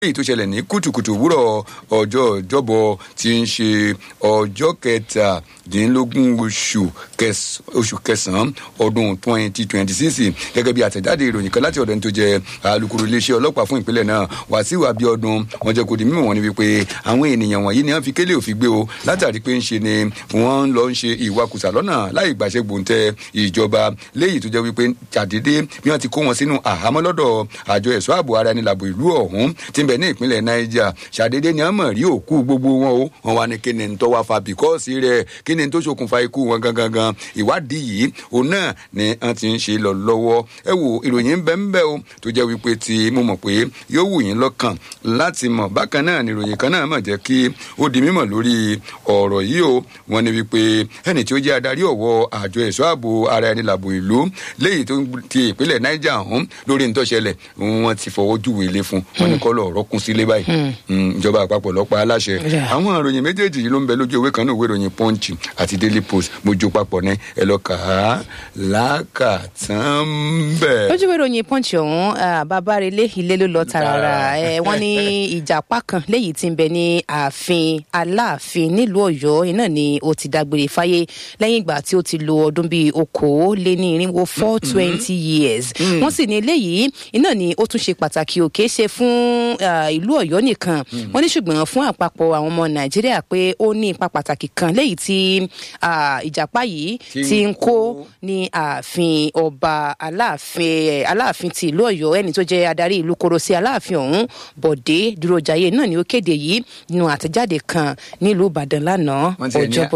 èyí tó ṣẹlẹ̀ ní kùtùkùtù òwúrọ̀ ọjọ́ ìjọ́bọ̀ tí ń ṣe ọjọ́ kẹtàdínlógún oṣù oṣù kẹsàn-án ọdún twenty twenty six gẹ́gẹ́ bí àtẹ̀jáde ìròyìn kan láti ọ̀dọ̀ ní tó jẹ́ alukoro iléeṣẹ́ ọlọ́pàá fún ìpínlẹ̀ náà wàsíù abiodun wọ́n jẹ́ kó di mímọ̀ wọn ni wípé àwọn ènìyàn wọ̀nyí ni wọ́n fi kélé òfin gbé o látàrí pé ń ṣe ni wọ́n ń lọ ń ṣe ìwakùsà lọ́nà láì gbàṣẹ gbòǹtẹ̀ ìjọba léyìí tó jẹ́ wípé jàdédé bí wọ́n ti kó wọn sínú àhámọ́ lọ́dọ̀ àjọ ẹ̀ṣọ́ ààbò ara ẹni làbò ìlú ọ̀hún tí ń bẹ ní ìpínlẹ̀ niger ṣàdédé ni wọ́n mọ̀ rí òkú gbogbo wọn o wọn wá ní kí ni tó wá fa bìkọ́ọ̀sì rẹ̀ kí ni tó ṣokùnfà ikú wọn gangan gan ìwádìí yìí òun náà ni wọ́n ti ń ṣe lọ lọ́wọ́ ẹ wo ìròyìn ń bẹ ń bẹ o tó jẹ́ wípé tí mo mọ̀ pé yóò wù yín lọ́kàn láti mọ̀ bákan náà ni ìròyìn kan náà mọ̀ jẹ́ kí ó di mímọ̀ lórí ọ̀rọ̀ yìí o wọ́n ní wípé ẹni tí ó jẹ́ adarí ọ̀wọ́ àjọ ẹ̀ṣọ́ ààbò ara ẹni làbò ìlú léyìí tó ti ìpínlẹ̀ niger ọ̀hún lórí nítòṣẹlẹ̀ wọ́n ti fọwọ́ júwèé lé fún wọn ní kọ́lọ̀ ọ̀rọ̀ kún sílé báyìí ìjọba àpapọ̀ lọ́pàá aláṣẹ àwọn ìròyìn méjèèjì yìí ló ń bẹ lójú ìwé kan náà ìwé ìròyìn punch àti daily post mojú papọ̀ ní ẹ lọ kà á lákàtàn bẹ́ẹ̀. lójú ìwé ìròyìn punch ọ̀hún bàbá relé ilé ló lọ tààrà wọ́n ní ìjàpá kan léyìí tí ń bẹ ní ààfin aláàfin nílùú ọ̀yọ́ iná ni ó ti dágbére fáyé lẹ́yìn ìgbà tí ó ti lo ọdún bíi okòó lé ní irinwó four twenty years wọ́n sì ní eléyìí iná ni ó tún ṣe pàtàkì òkè ṣe fún ìlú ọ̀yọ́ nìkan wọ́n ní ṣùgbọ́n fún àpapọ̀ àwọn ọmọ nàìjíríà pé ó ní ipa pàtàkì kan léyìí tí ìjàpá yìí ti ń kó ní ààfin ọba aláàfin aláàfin ti ìlú ọ̀yọ́ ẹni tó jẹ́ adarí ìlú koro sí aláàfin ọ̀hún bọ̀dé dúrójàyé náà ni ó kéde yìí nínú àtẹ̀jáde kan nílùú ìbàdàn lánàá ọjọ́bọ̀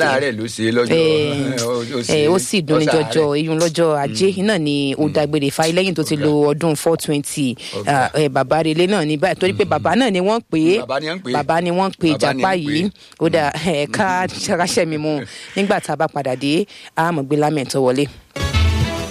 tọ́sídẹ̀ẹ́ ó sì dùn ní jọjọ eyín lọ́jọ́ ajé náà ni ó dágbére fáyé lẹ́yìn tó ti lo ọdún four twenty bàbá relé náà ní báyìí torí pé bàbá náà ni wọ́n pè é bàbá ni wọ́n pè ìjàpá yìí ó dà ẹ̀ka ṣẹ́mi mu nígbà tá a bá padà dé àmọ̀gbé lámẹ̀ tó wọlé.